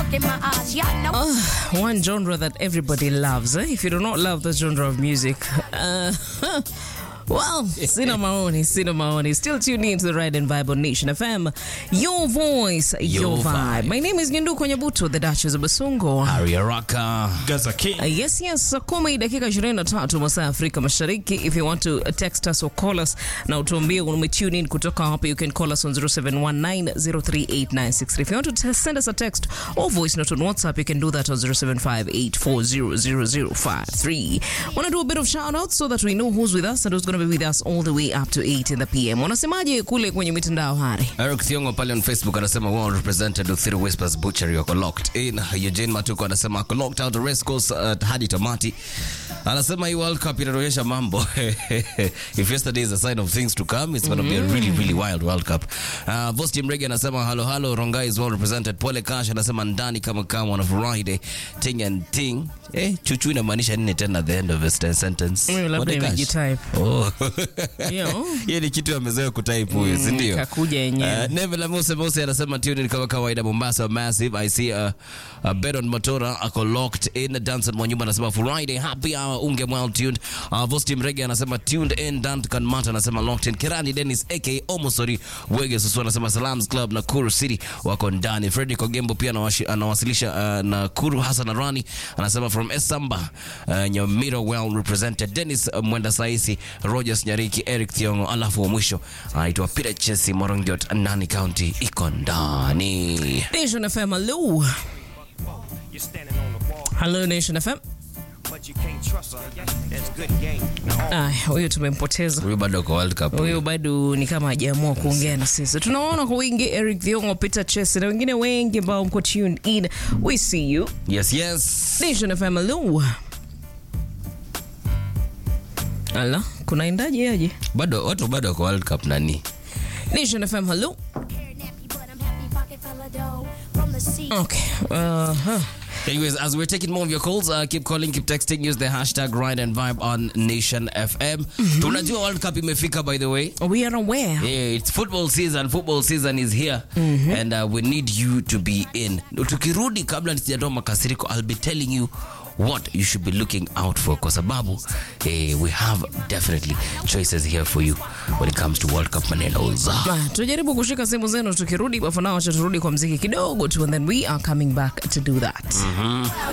look in my eyes. Y'all know. One genre that everybody loves. Eh? If you do not love the genre of music, uh, well, sina maoni, sina maoni. Still tune in to the Ride and Vibe on Nation FM. Your voice, your, Your vibe. vibe. My name is Nyenduko Nyabuto, the Duchess of Basungo. Harry Araka. Gaza King. Uh, yes, yes, saa kumi dakika 23 masaa ya Afrika Mashariki. If you want to uh, text us or call us na utuambie umetune in kutoka hapa, you can call us on 0719038963. If you want to t- send us a text or voice note on WhatsApp, you can do that on 0758400053. Want to do a bit of shout out so that we know who's with us and who's going to be with us all the way up to 8 in the PM. Wanasemaje kule kwenye mitandao hari? Eric Thiongo pale on Facebook anasema well represented Uthiru Whispers Butchery wako locked in. Eugene Matuko anasema ako locked out the race course uh, hadi tamati. Anasema hii World Cup inaonyesha mambo. If yesterday is a sign of things to come, it's going to be a really really wild World Cup. Uh, Boss Jim Rege anasema hello hello Rongai is well represented. Pole Cash anasema ndani kama kama on a Friday ting and ting. Eh, chuchu inamaanisha nini tena at the end of a st- sentence? Mm, labda Pole Cash. imejitype. Oh. Yo. Hiyo ni kitu amezoea kutype huyu, si ndio? kakuja yenyewe. Uh, Neville Mose Mose anasema tune in kama kawaida Mombasa massive. I see uh, uh, Beron Motora ako locked in. Danson Mwanyumba anasema Friday happy hour unge well tuned. Uh, Vostim Rege anasema tuned in. Duncan Mata anasema locked in. Kirani Dennis aka Omosori Wege Susu anasema Salams Club na Kuru City wako ndani. Freddy Kogembo pia anawashi- anawasilisha uh, na Kuru Hassan Arani anasema from Esamba uh, Nyamira well represented. Dennis uh, Mwenda Saisi, Rogers Nyariki, Eric Thiongo, alafu wa mwisho anaitwa Peter Chesi Morongiot, Nani County iko ndani. Nation FM, hello. You're standing on the wall, Hello Nation FM. but you can't trust her. That's good game. Now, all Ay, huyu tumempoteza. Huyu bado kwa World Cup. Huyu bado ni kama hajaamua kuongea na sisi. Tunaona kwa wingi Eric Thiongo, Peter Chese na wengine wengi ambao mko tuned in. We see you. Yes, yes. Nation FM, hello. Ala, kunaendaje aje? Bado watu bado kwa World Cup nani? Nation FM, hello. Hair nappy, but I'm happy pocket fella dough. From the sea. Okay. Uh, huh. Anyways, as we're taking more of your calls, uh, keep calling, keep texting, use the hashtag Ride and Vibe on Nation FM. Tunajua World Cup imefika by the way. We are aware. Yeah, it's football season. Football season is here, and uh, we need you to be in. Tukirudi kabla nisijatoa makasiriko, I'll be telling you what you should be looking out for kwa sababu eh, we have definitely choices here for you when it comes to World Cup manenos. Haya, tujaribu kushika simu zenu tukirudi, but for now acha turudi kwa mziki kidogo tu and then we are coming back to do that.